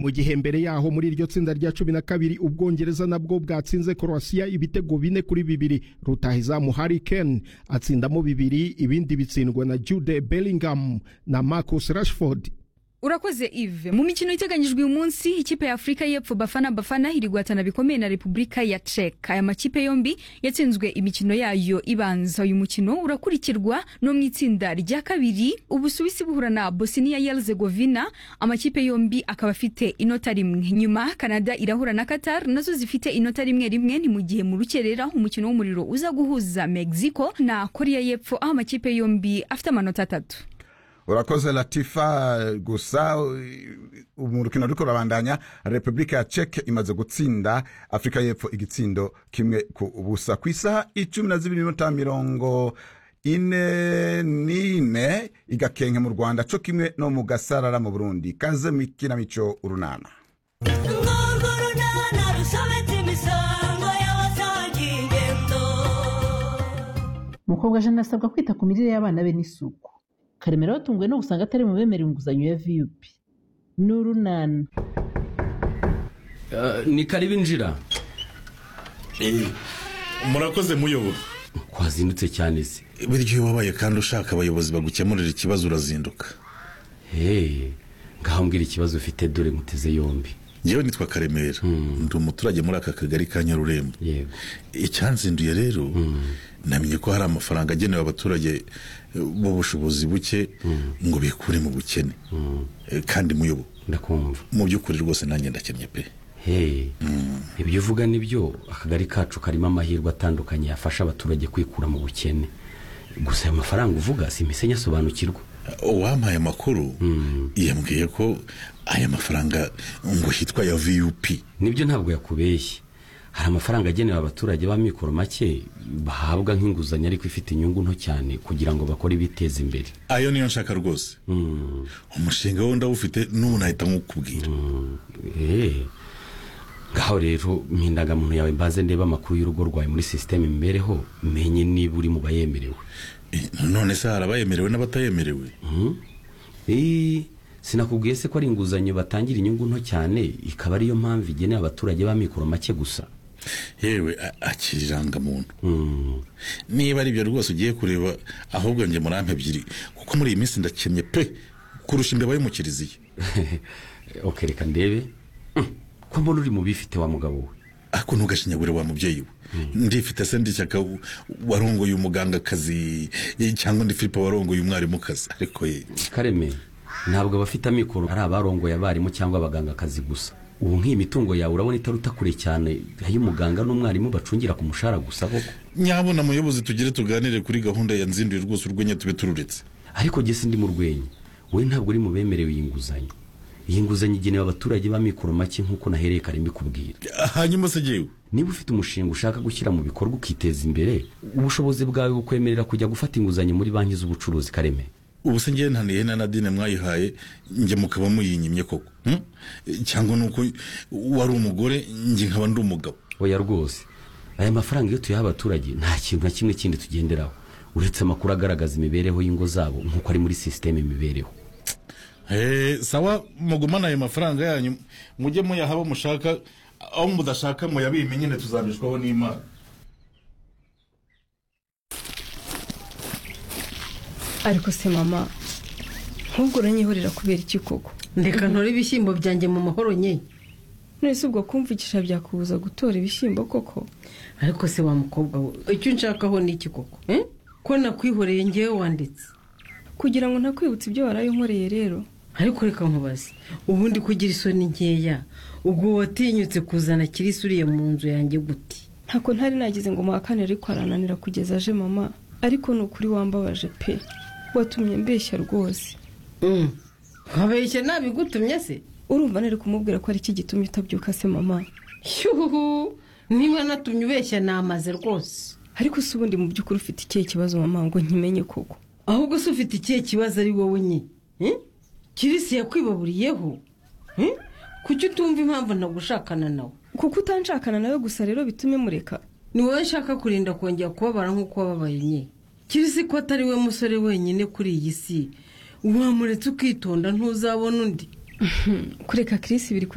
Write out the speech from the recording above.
mu gihe mbere yaho muri iryo tsinda rya cumi na kabiri ubwongereza nabwo bwatsinze Croatia ibitego bine kuri bibiri rutahizamu Harry Kane atsindamo bibiri ibindi bitsindwa na Jude Bellingham na Marcus Rashford urakoze ive mu mikino iteganyijwe uyu munsi ikipe ya afurika y'epfo bafana bafana iriguhatana bikomeye na repubulika ya czech aya makipe yombi yatsinzwe imikino yayo ibanza uyu mukino urakurikirwa no mu itsinda rya kabiri ubusuwisi buhura na bosnia yerzegovina amakipe yombi akaba afite inota rimwe nyuma canada irahura na qatar nazo zifite inota rimwe rimwe ni mu gihe mu rukerera umukino w'umuriro uza guhuza mexico na korea y'epfo aho amakipe yombi afite amanota atatu urakoze latifa gusa mu rukino ruri kurabandanya repubulika ya ceke imaze gutsinda afurika y'epfo igitsindo kimwe ku busa ku isaha icumi na zibiri minota mirongo ine n'ine igakenke mu rwanda co kimwe no mu gasarara mu burundi kaze mu ikinamico urunana urwo runana rusobetse imisango y'abasangiye ingendo umukobwa jeanne asabwa kwita ku mirire y'abana be n'isuku karemera batunguwe no gusanga atari mu bemera inguzanyo ya vup n'urunana Eh, ni karibu injira murakoze muyobora twazindutse cyane se burya iyo wabaye kandi ushaka abayobozi bagukemurira ikibazo urazinduka hehe ngaho mbwira ikibazo ufite dore muteze yombi yewe nitwa karemera ndi umuturage muri aka kagari ka nyarurembo yego icyanzinduye rero namenye ko hari amafaranga agenewe abaturage eh, b'ubushobozi buke ngo bikure mu bukene Eh, kandi muyobo ndakumva mu by'ukuri rwose nanjye ndakennye pe hehe ibyo uvuga ni byo akagari kacu karimo amahirwe atandukanye yafasha abaturage kwikura mu bukene gusa ayo mafaranga uvuga si imisenya asobanukirwa uwampaye amakuru yambwiye ko aya mafaranga ngo hitwa ya vup nibyo ntabwo yakubeshye hari amafaranga agenewe abaturage b'amikoro make bahabwa nk'inguzanyo ariko ifite inyungu nto cyane kugira ngo bakore ibiteza imbere ayo niyo nshaka rwose umushinga wo ndawufite n'ubu nahita nkukubwira Eh, ngaho rero mpindangamuntu yawe mbaze ndeba amakuru y'urugo rwawe muri sisiteme imibereho menye niba uri mu bayemerewe Eh, none se hari abayemerewe n'abatayemerewe Eh, sinakubwiye se ko ari inguzanyo batangira inyungu nto cyane ikaba ariyo mpamvu igenewe abaturage b'amikoro make gusa yewe a- akira irangamuntu Mm, niba ari ibyo rwose ugiye kureba ahubwo njye murampe ebyiri kuko muri iyi minsi ndakennye pe kurusha imbeba yo mu kiriziya ok reka ndebe Mm, ko mbona uri mu bifite wa mugabo we ako ntugashinyagure wa mubyeyi we ndifite se ndi shyaka w- warongoye umugangakazi eh, cyangwa undi filipe warongoye umwarimukazi ariko ye kareme ntabwo abafite amikoro ari abarongoye abarimu cyangwa abagangakazi gusa ubu nk'iyi mitungo yawe urabona itaruta kure cyane ay'umuganga n'umwarimu bacungira ku mushahara gusa koko nyabona muyobozi tugire tuganire kuri gahunda ya nzinduye rwose urwenya tube tururetse ariko jye sindi mu rwenya wowe ntabwo uri mu bemerewe iyi nguzanyo iyi nguzanyo igenewe abaturage b'amikoro make nk'uko nahereye kareme kubwira hanyuma se jyewe niba ufite umushinga ushaka gushyira mu bikorwa ukiteza imbere ubushobozi bwawe bukwemerera kujya gufata inguzanyo muri banki z'ubucuruzi kareme ubu se njyewe ntaniye na nadine mwayihaye njye mukaba muyinyimye koko hmm? cyangwa ni uko wari umugore njye nkaba ndi umugabo oya rwose aya mafaranga iyo tuyaha abaturage nta kintu na kimwe kindi tugenderaho uretse amakuru agaragaza imibereho y'ingo zabo nk'uko ari muri sisiteme imibereho Eh, sawa mugumane ayo mafaranga yanyu mujye muyaha abo mushaka aho mudashaka muyabimenye nyine tuzabishwaho n'imana ariko se mama ntubwo uranyihorera kubera iki koko ndeka ntore ibishyimbo byanjye mu mahoro nyine none se ubwo kumvikisha byakubuza gutora ibishyimbo koko ariko se wa mukobwa we icyo nshakaho ni iki koko eh? ko nakwihoreye ngewe wanditse kugira ngo ntakwibutse ibyo waraye unkoreye rero ariko reka nkubaze ubundi kugira isoni nkeya ubwo watinyutse kuzana kirisi uriye mu nzu yanjye gute ntako ntari nagize ngo muhakane ariko arananira kugeza aje mama ariko ni ukuri wambabaje pe watumye mbeshya rwose Mm. nkabeshya nabigutumye se urumva nari kumubwira ko ari iki gitumye utabyuka se mama shyuhu niba natumye ubeshya namaze rwose ariko si ubundi mu by'ukuri ufite ikihe kibazo mama ngo nkimenye koko ahubwo se ufite ikihe kibazo ari wowe nyine Eh? kirisi yakwibaburiyeho Eh? kuki utumva impamvu nagushakana nawe kuko utanshakana nawe gusa rero bitume mureka ni wowe nshaka kurinda kongera kubabara nk'uko wababaye nyine kirisi ko atari we musore wenyine kuri iyi si wamuretse ukitonda ntuzabona undi kureka kirisi biri kure